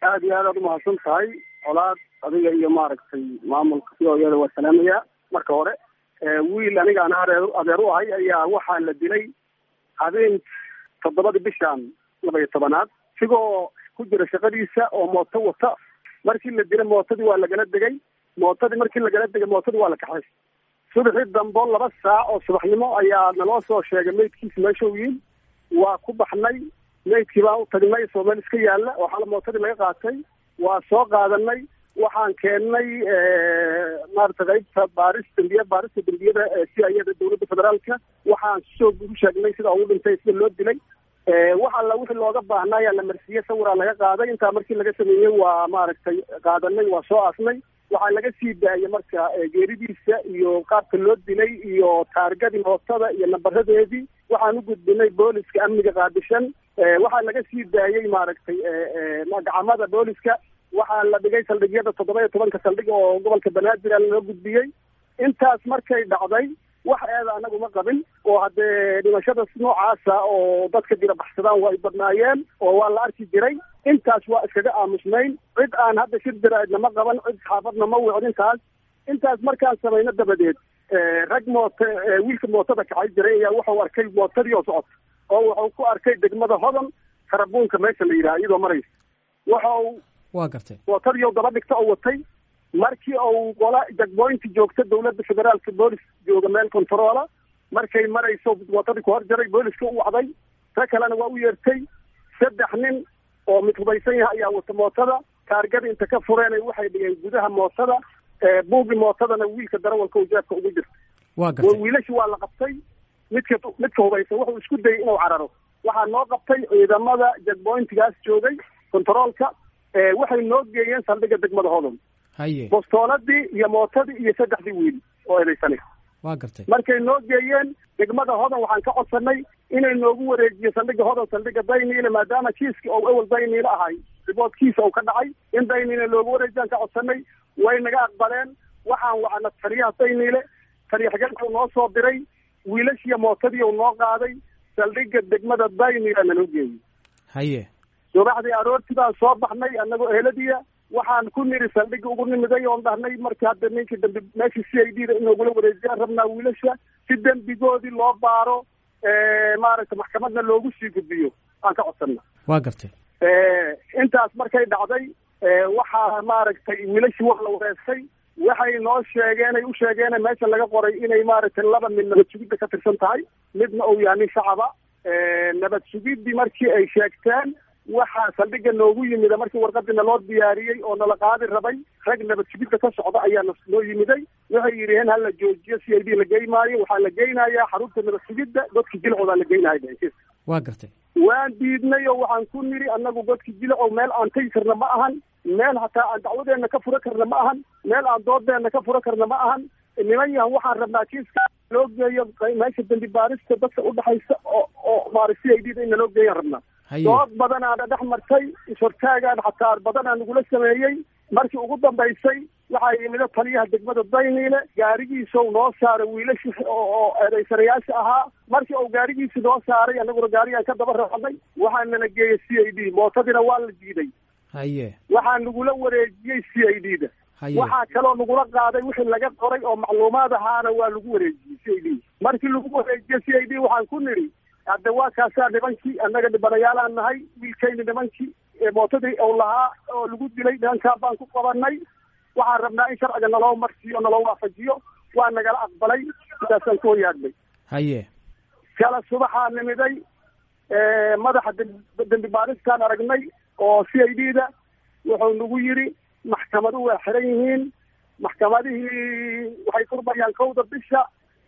aada iyo aad aad umahadsan tahay colaad adiga iyo maaragtay maamulka c o yada waa salaamaya marka hore wiil aniga aan areer adeer u ahay ayaa waxaa la dilay habeen toddobadii bishan laba iyo tobanaad isigoo ku jira shaqadiisa oo mooto wata markii la dilay mootadii waa lagala degay mootadii markii lagala degay mootadii waa la kaxay subaxii dambo laba saac oo subaxnimo ayaa naloo soo sheegay meydkiisa meesha u yiin waa ku baxnay meydkii baan u tagnay isoo meel iska yaalla oo xala mootadii laga qaatay waa soo qaadanay waxaan keennay maarata qaybta baaris dambiya baarista dembiyada si ayada dawladda federaalka waxaan soo u sheegnay sida ugu dhintay sida loo dilay wax alla wixii looga baahnaa ayaa la marsiiyey sawiraa laga qaaday intaa markii laga sameeyey waa maaragtay qaadanay waa soo aasnay waxaa laga sii daayay marka geeridiisa iyo qaabka loo dilay iyo taargadii mootada iyo nambaradeedii waxaan u gudbinay booliska amniga qaadishan waxaa laga sii daayey maaragtay gacamada booliska waxaa la dhigay saldhigyada toddoba iyo tobanka saldhig oo gobolka banaadir loo gudbiyey intaas markay dhacday wax eeda anagu ma qabin oo haddee dhimashada noocaasa oo dadka dira baxsadaan waa ay badnaayeen oo waa la arki jiray intaas waa iskaga aamusnayn cid aan hadda shir diraadna ma qaban cid xaafadna ma wicin intaas intaas markaan samayno dabadeed rag mooto wiilka mootada kacay jiray ayaa wuxuu arkay mootadii oo socota oo wuxuu ku arkay degmada hodan karabuunka meesha la yidhaha iyadoo maraysa waxau waa gartay mootadii daba dhigta oo watay markii uu qola jagboynti joogta dawladda federaalka boolis jooga meel controola markay marayso mootadii ku hor jaray booliska u wacday ta kalena waa u yeertay saddex nin oo mid hubaysan yahay ayaa wata mootada taargada inta ka fureenay waxay dhigeen gudaha mootada buugi mootadana wiilka darawalka u jeebka ugu jirta waa gartay wiilashi waa la qabtay midka midka hubaysan wuxuu isku dayay inuu cararo waxaa noo qabtay ciidamada jagboyntigaas joogay controolka waxay noo geeyeen saldhiga degmada hodon haye bostooladii iyo mootadii iyo saddexdii wiil oo eedaysanay waa gartay markay noo geeyeen degmada hodan waxaan ka codsanay inay noogu wareejiyo saldhiga hodan saldhiga dayniile maadaama kiiski ou ewel dayniile ahay riboodkiisa uu ka dhacay in dayniile loogu wareejiyaan ka codsanay way naga aqbaleen waxaan wacna taliyaha dayniile taliyaxgalkuu noo soo diray wiilashiiyo mootadii uu noo qaaday saldhiga degmada dayniile naloo geeyey haye subaxdii aroortii baan soo baxnay annagoo eheladiya waxaan ku niri saldhigi ugu nimiday oon dhahnay markii hadda ninkii dambi meeshii c i d da inoogula wareejiyaan rabnaa wiilasha si dembigoodii loo baaro maaragtay maxkamadna loogu sii gudbiyo aan ka codsana waa gartay intaas markay dhacday waxaa maaragtay wiilashii wax la wareestay waxay noo sheegeen ay u sheegeen meesha laga qoray inay maaragtay laba mid nabad sugidda ka tirsan tahay midna uu yahay nin shacaba nabad sugiddii markii ay sheegteen waxaa saldhiga noogu yimida markii warqadii naloo diyaariyey oo nala qaadi rabay rag nabad sugidda ka socda ayaa noo yimiday waxay yidhaheen hala joojiyo c i d la geymaayo waxaa la geynayaa xarunta nabad sugidda godka jilcoodaa la geynaya waa gartay waan diidnay oo waxaan ku niri annagu godka jilcow meel aan tegi karna ma ahan meel hataa aan dacwadeenna ka fura karna ma ahan meel aan doodeenna ka fura karna ma ahan niman yahan waxaan rabnaa kiiska loo geeyo meesha dambi baarista dadka udhexaysa oo oo maara c i d da in naloo geeyaan rabnaa dood badanaana dhex martay ishortaagaan xataa badanaa nagula sameeyey markii ugu dambaysay waxaa yimido taliyaha degmada dayniile gaarigiisau noo saaray wiilashi oo eedaysanayaasha ahaa markii uu gaarigiisi noo saaray annaguna gaarigaan ka daba raacnay waxaa nala geeyey c i d mootadiina waa la diiday haye waxaa nagula wareejiyey c i d da haye waxaa kaloo nagula qaaday wixii laga qoray oo macluumaad ahaana waa lagu wareejiyey c i d markii lagu wareejiyey c i d waxaan ku nidhi hadda waa kaasaa nimankii annaga dhibanayaalaan nahay wiilkayni nimankii mootadii ou lahaa oo lagu dilay nimankaa baan ku qabanay waxaan rabnaa in sharciga naloo marsiiyo naloo waafajiyo waa nagala aqbalay sidaasaan ku hoyaadnay haye kala subaxaa nimiday madaxa dembi baaristaan aragnay oo c i d da wuxuu nagu yidhi maxkamadu waa xiran yihiin maxkamadihii waxay furmayaan kowda bisha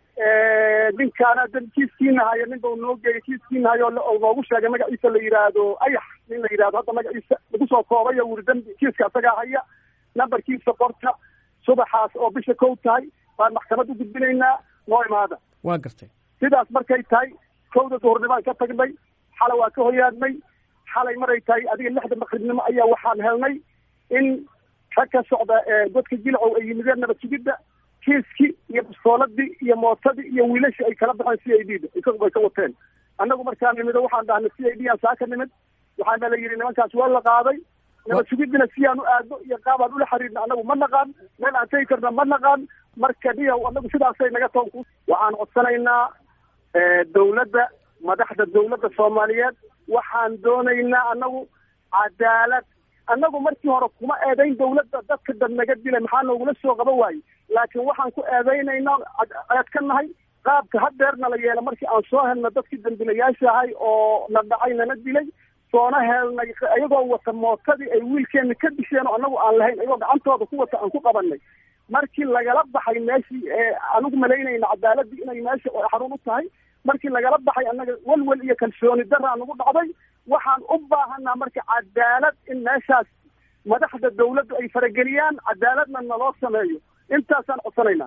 ninkaana kiiskiina haya nin bau noo geeyay kiiskiina hayo oo noogu sheegay magaciisa la yidhaahdo ayax nin la yidhahdo hadda magaciisa lagu soo koobay oo wuri dambi kiiska asagaa haya nambarkiisa qorta subaxaas oo bisha kow tahay baan maxkamad u gudbinaynaa noo imaada waa gartay sidaas markay tahay kowda duhurnibaan ka tagnay xalay waa ka hoyaadnay xalay maray tahay adiga lixda maqribnimo ayaa waxaan helnay in rag ka socda godka jilcow ay yimideen nabad sugidda kiiskii iyo bastooladii iyo mootadii iyo wiilashii ay kala baxeen c i d da isagu bay ka wateen annagu markaan nimido waxaan dhahnay c i d aan saa ka nimid waxaana la yidhi nimankaas waa la qaaday nabad sugidina siyaan u aadno iyo qaabaan ula xiriirna anagu ma naqaan meel aan tegi karna ma naqaan marka niyow anagu sidaasay naga toon ku waxaan codsanaynaa dawladda madaxda dawladda soomaaliyeed waxaan doonaynaa anagu cadaalad annagu markii hore kuma eedayn dawladda dadka dad naga dilay maxaa noogula soo qaban waaye laakiin waxaan ku eedaynaynaa eed ka nahay qaabka hadeerna la yeela markii aan soo helna dadkii dambilayaasha ahay oo na dhacay nana dilay soona helnay iyagoo wata mootadii ay wiilkeena ka disheen oo annagu aan lahayn iyagoo gacantooda ku wata aan ku qabanay markii lagala baxay meeshii anigu malaynayna cadaaladii inay meesha xarun u tahay markii lagala baxay annaga welwel iyo kalsooni daraa nagu dhacday waxaan u baahanaa marka cadaalad in meeshaas madaxda dawladdu ay farageliyaan cadaaladna naloo sameeyo intaasaan codsanaynaa